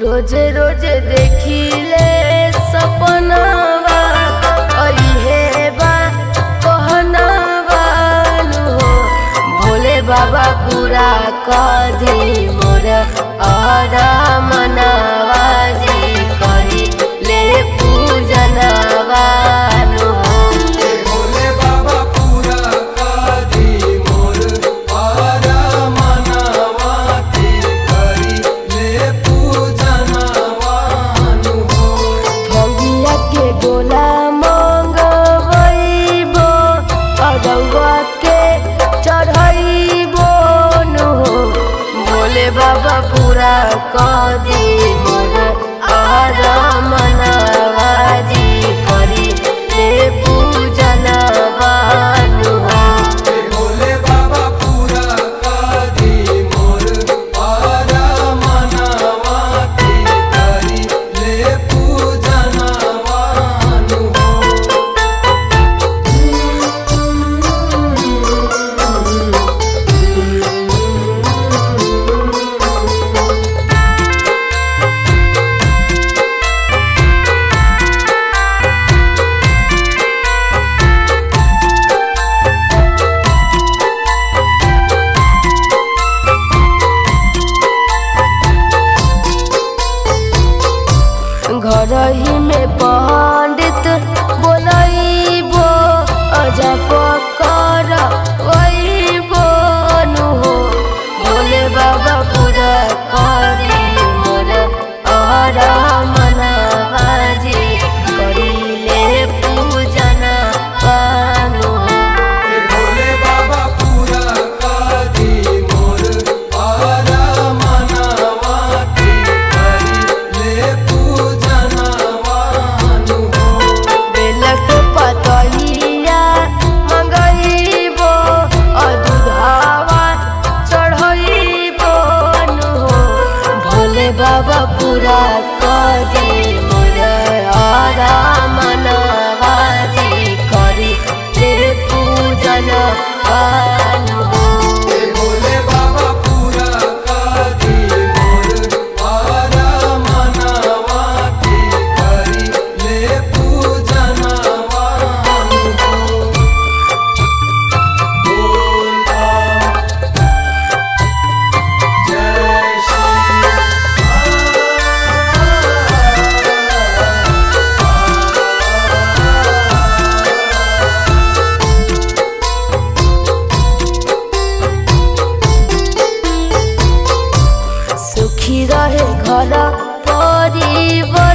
रोजे रोजे देखिले सपनावा अइहे बा कहनावा नु हो भोले बाबा पूरा कधी मोर आरा मनावा जी करी ले पूजनवा नु हो भोले बाबा पूरा कादी मोर आरा मनावा के करी ले पूजनवानु हो भंगिया के गोला मंगवैबो अरौआ के चढ़ैबो नु हो भोले बाबा पूरा कदी मोर आरा मनावा जी करी ले पूजनवा नु हो भोले बाबा पूरा कादी मोर आरा मनावा के करी ले पूजनवानु हो घर ही में पंडित बोलैबो अजब कर वैबो नु हो भोले बाबा पूरा करी मोर आरा मनावा जी करीले पूजन पानु हो भोले बाबा पूरा कादी मोर आरा मनावा के करी ले पूजनवानु हो बेलक पतहिया मंगैबो अदुधावा चढ़ैबो नु हो भोले बाबा पूरा करी मोर आरा मनवा जी करी ले पूजन पानु हो भोले बाबा पूरा कादी मोर आरा मनावा के करी ले पूजनवानु हो बोल बम जय सुखी रहे घर परिवार